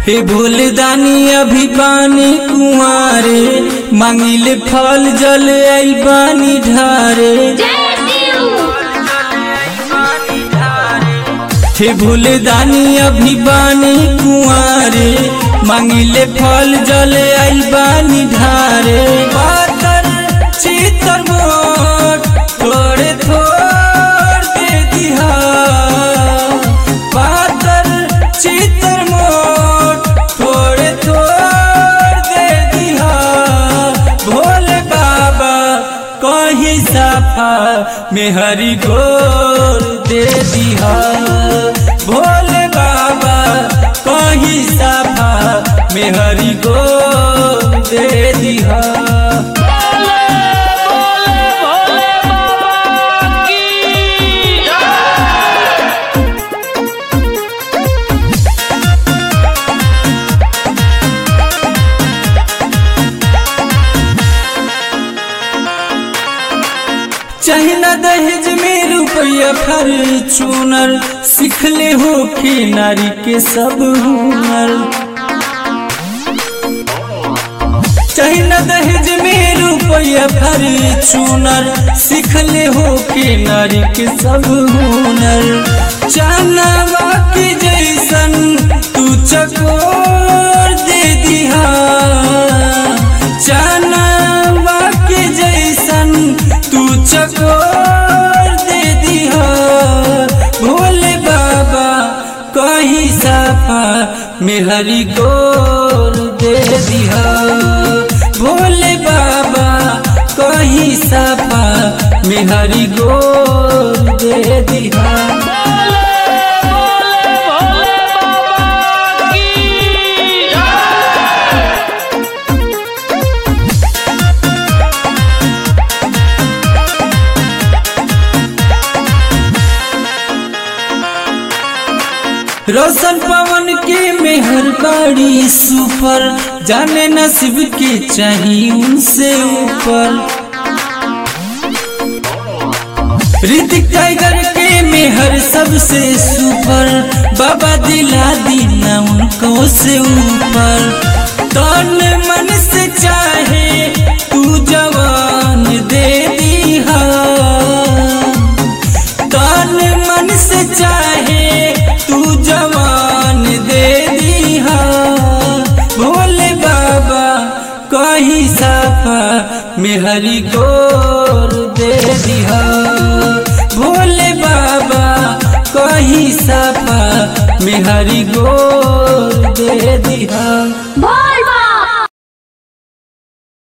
हे भूलदानी अभी बानी कुंवारे मांगिले फल जल आई बानी ढारे हे भूलदानी अभी बानी कुंवारे मांगिले फल जल आई बानी ढारे पातर चितर मोट थोड़े थोड़ दे दिहा पातर चितर मोट थोड़े थोड़ दे दिहा भोले बाबा कहीं साफा में हरी गोर दे दिहा भोले बाबा कहीं साफा में हरी गोर दे दिहा चाहे न दहेज में रुपया फॉर्चूनर सिखले हो के नारी के सब हुनर चाहे न दहेज में रुपया फॉर्चूनर सिखले हो के नारी के सब हुनर चानवा के जैसन तू चकोर दे दिहा चानवा के जैसन तू चकोर दे दिहा भोले बाबा कहीं साफा में हरी गोर दे दिहा भोले बाबा कहीं साफा में हरी गोर दे दिहा रोशन पवन के मेहर बाड़ी सुपर जाने नसीब के चाहिए उनसे ऊपर ऋतिक टाइगर के मेहर सबसे सुपर बाबा दिला दीना उनको से ऊपर तन मन से चाहे तू जवान दे दिहा तन मन से चाहे तू जवान दे दिहा भोले बाबा कहीं साफा में हरी गोर दे दिहा भोले बाबा कहीं साफा में हरी गोर दे दिहा